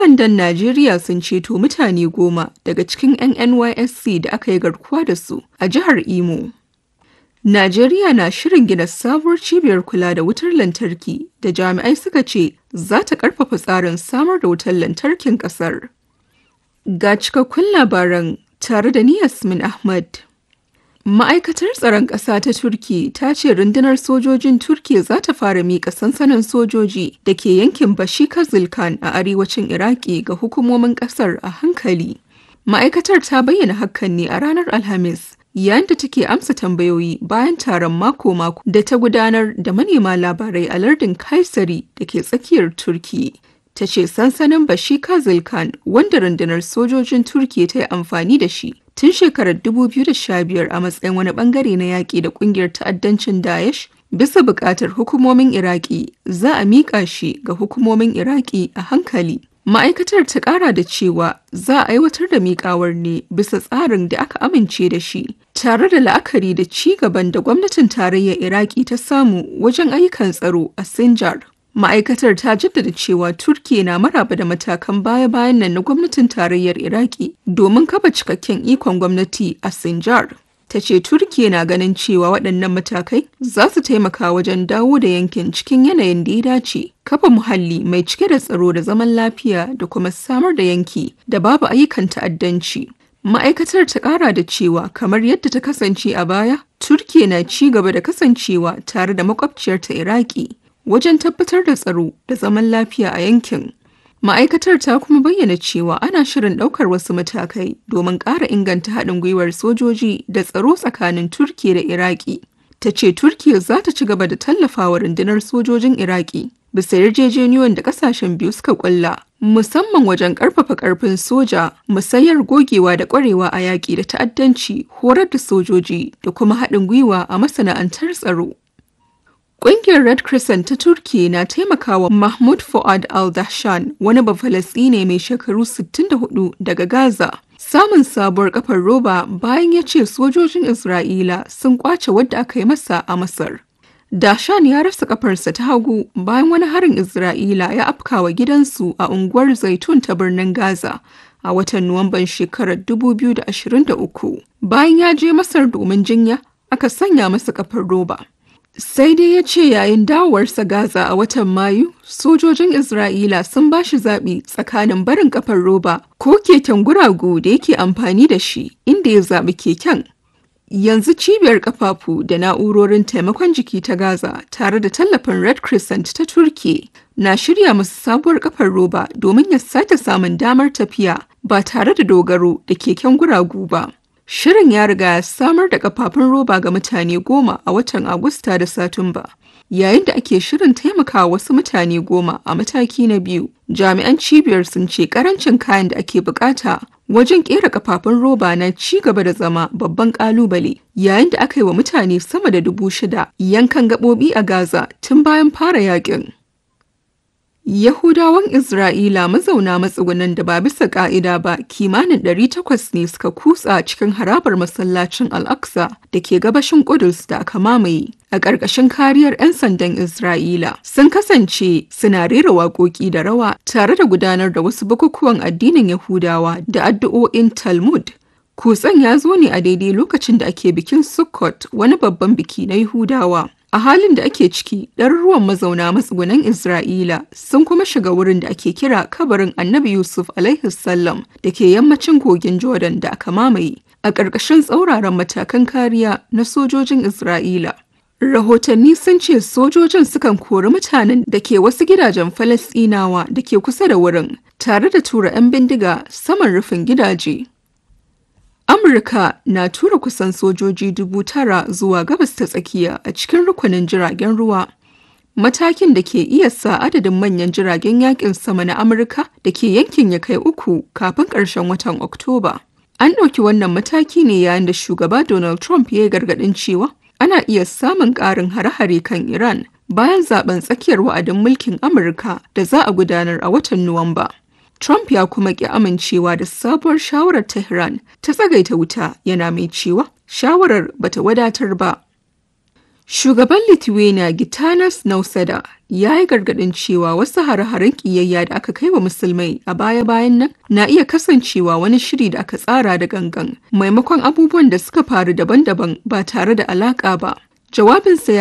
sandan Najeriya sun ceto mutane goma daga cikin 'yan NYSC da aka yi garkuwa da su a jihar Imo. Najeriya na shirin gina sabuwar cibiyar kula da wutar lantarki da jami'ai suka ce za ta ƙarfafa tsarin samar da wutar lantarkin ƙasar. Ga cikakkun labaran tare da ni Yasmin Ahmad. Ma'aikatar tsaron ƙasa ta Turki ta ce rundunar sojojin Turki za ta fara miƙa sansanin sojoji da ke yankin Bashika Zilkan a arewacin Iraki ga hukumomin ƙasar a hankali. Ma'aikatar ta bayyana hakan ne a ranar Alhamis yayin da take amsa tambayoyi bayan taron mako-mako da ta gudanar da manema labarai a lardin Kaisari da ke tsakiyar Turki. Ta ce sansanin Bashika Zilkan wanda rundunar sojojin Turki ta yi amfani da shi tun shekarar 2015 a matsayin wani bangare na yaƙi da ƙungiyar ta'addancin Daesh bisa buƙatar hukumomin Iraki za a miƙa shi ga hukumomin Iraki a hankali. Ma'aikatar ta ƙara da cewa za a aiwatar da miƙawar ne bisa tsarin da aka amince da shi, tare da la'akari da ci gaban da gwamnatin tarayyar Iraki ta samu wajen ayyukan tsaro a Sinjar. Ma'aikatar ta jaddada cewa Turkiya na maraba da matakan baya-bayan nan na gwamnatin tarayyar Iraki domin kafa cikakken ikon gwamnati a Sinjar. Ta ce Turkiya na ganin cewa waɗannan matakai za su taimaka wajen dawo da yankin cikin yanayin da ya dace, kafa muhalli mai cike da tsaro da zaman lafiya da kuma samar da yanki da babu ayyukan ta'addanci. Ma'aikatar ta ƙara da cewa kamar yadda ta kasance a baya, Turkiya na ci gaba da kasancewa tare da makwabciyarta Iraki wajen tabbatar da tsaro da zaman lafiya a yankin. Ma'aikatar ta kuma bayyana cewa ana shirin ɗaukar wasu matakai domin ƙara inganta haɗin gwiwar sojoji da tsaro tsakanin Turkiya da Iraki. Ta ce Turkiya za ta ci gaba da tallafawa rundunar sojojin Iraki bisa yarjejeniyoyin da ƙasashen biyu suka ƙulla, musamman wajen ƙarfafa ƙarfin soja, musayar gogewa da ƙwarewa a yaƙi da ta'addanci, horar da sojoji da kuma haɗin gwiwa a masana'antar tsaro. Ƙungiyar Red Crescent ta Turki na taimakawa Mahmud Fuad al-Dahshan wani Bafalasɗine mai shekaru 64 daga Gaza. Samun sabuwar kafar roba bayan ya ce sojojin Isra'ila sun kwace wadda aka yi masa a Masar. Dashan ya rasa kafarsa ta hagu bayan wani harin Isra'ila ya afkawa gidansu a unguwar Zaitun ta birnin Gaza a watan Nuwamban shekarar 2023. Bayan ya je Masar domin jinya, aka sanya masa kafar roba. Sai dai ya ce yayin dawowarsa Gaza a watan Mayu, sojojin Isra'ila sun ba shi zaɓi tsakanin barin kafar roba ko keken guragu da yake amfani da shi inda ya zaɓi keken. Yanzu cibiyar kafafu da na'urorin taimakon jiki ta Gaza tare da tallafin Red Crescent ta Turki na shirya masu sabuwar kafar roba domin ya sake samun damar tafiya ba tare da dogaro da keken guragu ba. Shirin ya riga ya samar da kafafun roba ga mutane goma a watan Agusta da Satumba. Yayin da ake shirin taimakawa wasu mutane goma a mataki na biyu, jami'an cibiyar sun ce karancin kayan da ake bukata wajen kera kafafun roba na ci gaba da zama babban kalubale yayin da aka yi wa mutane sama da dubu shida yankan gaɓoɓi a Gaza tun bayan fara yakin. Yahudawan Isra'ila mazauna matsugunan da ba bisa ƙa'ida ba kimanin 800 ne suka kutsa cikin harabar masallacin Al-Aqsa da ke gabashin Kudus da aka mamaye. A ƙarƙashin kariyar 'yan sandan Isra'ila sun kasance suna rera waƙoƙi da rawa tare da gudanar da wasu bukukuwan addinin Yahudawa da addu'o'in Talmud. Kutsen ya zo ne a daidai lokacin da ake bikin Sukkot wani babban biki na Yahudawa. A halin da ake ciki, ɗaruruwan mazauna matsugunan Isra'ila sun kuma shiga wurin da ake kira kabarin Annabi Yusuf salam da ke yammacin kogin Jordan da aka mamaye a ƙarƙashin tsauraran matakan kariya na sojojin Isra'ila. Rahotanni sun ce sojojin sukan kori mutanen da ke wasu gidajen Falasɗinawa da ke kusa da wurin, tare da tura 'yan bindiga saman rufin gidaje. Amurka na tura kusan sojoji dubu tara zuwa gabas ta tsakiya a cikin rukunin jiragen ruwa. Matakin da ke iya sa adadin manyan jiragen yakin sama na Amurka da ke yankin ya kai uku kafin ƙarshen watan Oktoba. An ɗauki wannan mataki ne yayin da shugaba Donald Trump ya yi gargaɗin cewa ana iya samun ƙarin hare-hare kan Iran bayan zaben tsakiyar wa'adin mulkin Amurka da za a gudanar a watan Nuwamba. Trump ya kuma ki amincewa da sabuwar shawarar Tehran ta tsagaita wuta yana mai cewa shawarar bata wadatar ba. Shugaban Lithuania Gitanas Nauseda ya yi gargaɗin cewa wasu hare-haren ƙiyayya da aka kai wa musulmai a baya-bayan nan na iya kasancewa wani shiri da aka tsara da gangan maimakon abubuwan da suka faru daban-daban ba tare da alaƙa ba. Jawabinsa ya